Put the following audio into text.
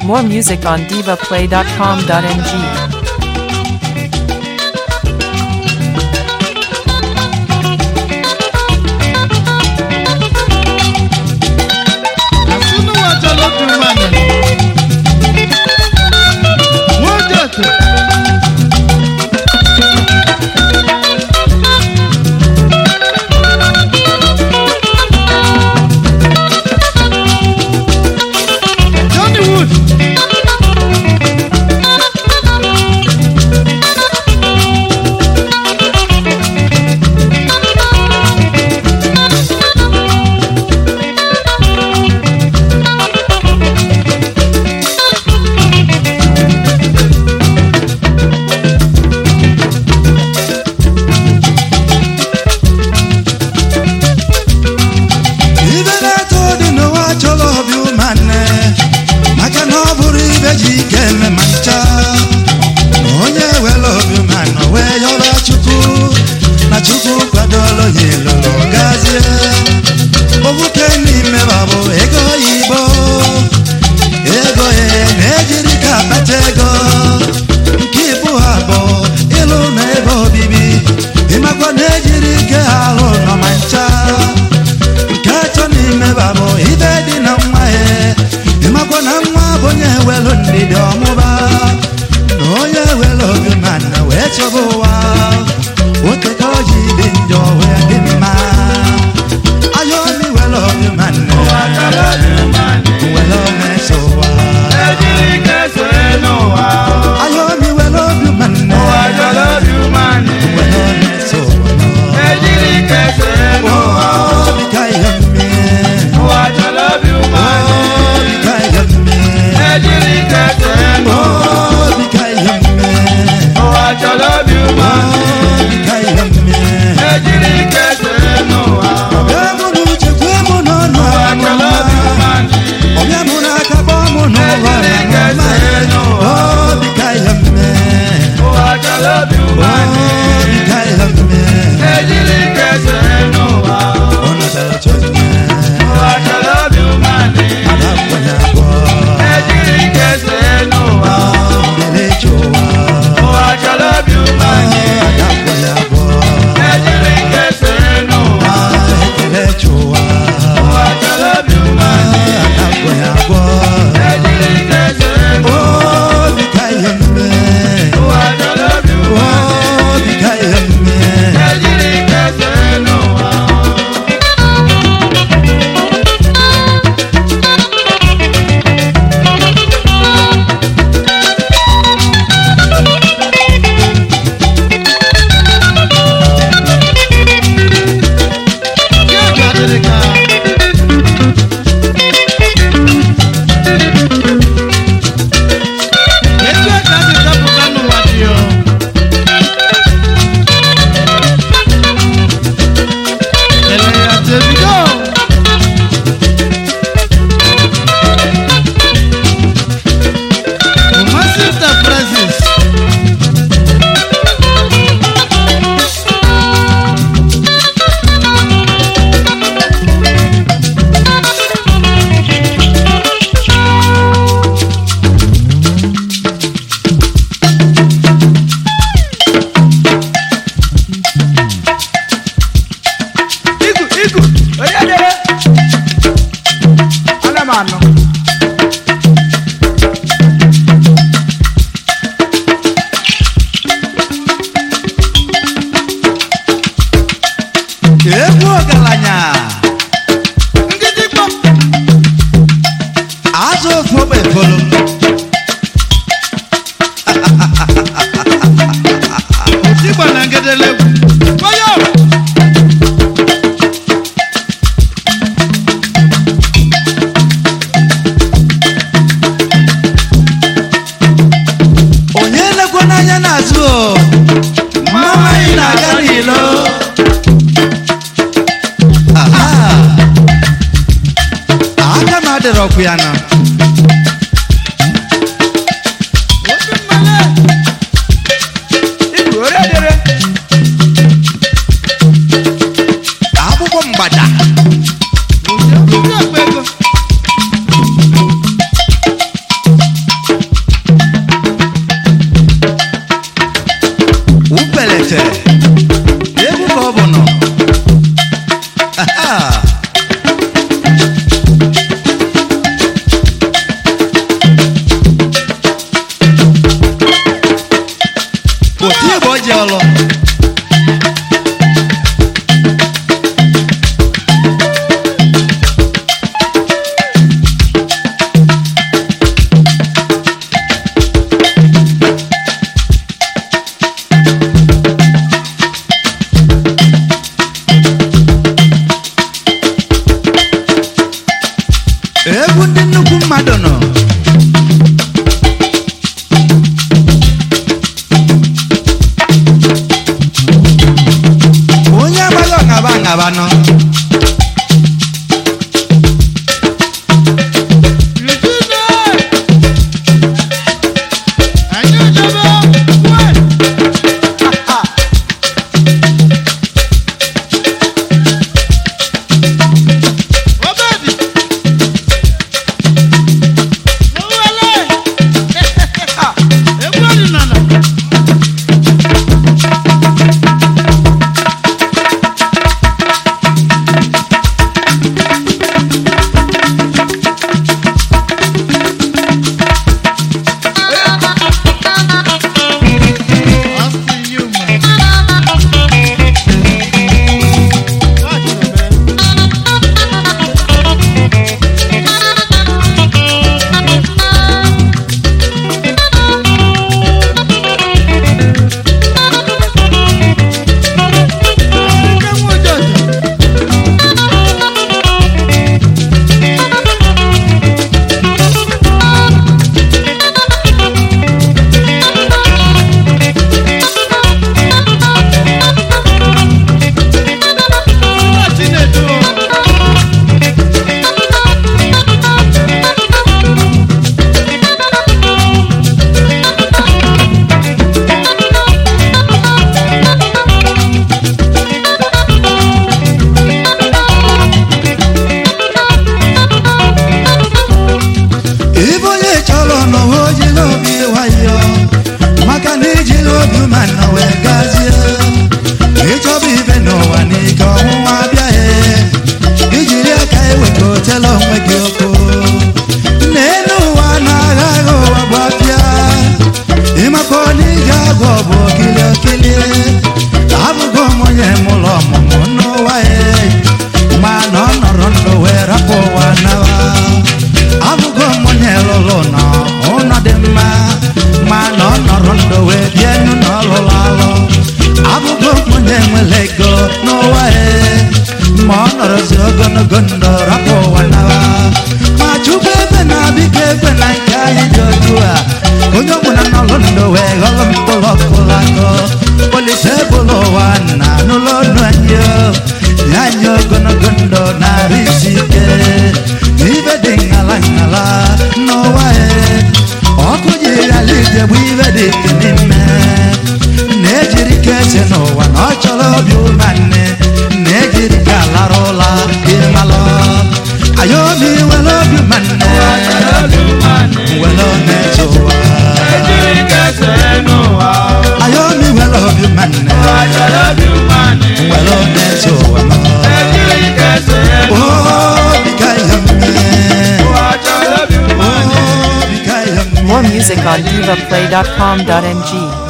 More music on divaplay.com.ng. Asinu wa jọlọ dùn wà nà. Wọ́n jẹ́ tó. Johnny Wood. ibe na-atọ dị n'ụwa chọrọ obi ụmanne maka na ọ bụrụ ibe ji ike eme ma ncha na onye were obi ụmanne wee yọba chukwu na chukwu kwadoro ya ịlụrụ gazie obuke n'ime babụ ego oyibo ego ya na-ejiri ka akpata ego nke ibu ha bụ ịlụ na ebe obibi ịmakwa na-ejiri ike ha alụ nọ ma ncha nke atọ n'ime babụ ibe dị na nwa ya ịmakwa na nwa bụ onye welu ndidi ọmụba na onye welu obi mana wee chọba ụwa nwoke ka o ji dị njọ wee dị mma anya obi welu obi mana welu meso ụwa anya obi welu obi mana welu meso ụwa obi ka ihe mmiri obi ka ihe mmiri obi ka ihe mmiri obi ka ihe mmiri ọbịa mụ na uche kwee mụ n'ọnụ amụma ọbịa mụ n'aka kpọọ mụ n'ụlọ amụma obi ka ihe mmiri obi ka ihe mmiri ọ natara chọọchị ada kwenye abụọ mbele chụwa ada kwenye abụọ ekele chụwa ada kwenye abụọ obi ka ihe mmiri obi ka ihe mmiri Etu aka si dapụta n'ụwa dị yo. Ele ya Davido. Umasi Enterprises. Igu, igu, onye dere? Ana m anọ. egwu ọgaranya Ngịdịgbọ. azụ ofu ogbe folo Otigba na ngedele. Oyo. onye lekwa n'anya n'azụ o mama anyị na-aga n'ilo Aha. aka m adịrọkwu ya na Obi mmale. Igu, onye dere? akwụkwọ mgbada Obi akpa ego. ogologo ndụ rapụ ụwa nawa ma chukwu ebe na biko ekwe na nke anyị dị otu a onye ọbụla n'ọlụ ndụ wee ghọrọ mkpụrụ ọkụrụ akọ polise bụrụ ụwa na n'ụlọ ọnụ anyị o. nye anyị ogologo ndụ narị isi ike ibe dị ngala ngala n'ụwa e ọkụ ji ghara ije bụ ibe dị ike n'ime na-ejiri ka ese n'ụwa na ọ chọrọ obi ụmanne na-ejiri ka lara ụla ịmalụ ayomi were obi ụmanne were na-eche ụwa ayomi were obi ụmanne were na-eche ụwa obi ka ihe mme obi ka ihe mme More music on divaplay.com.ng.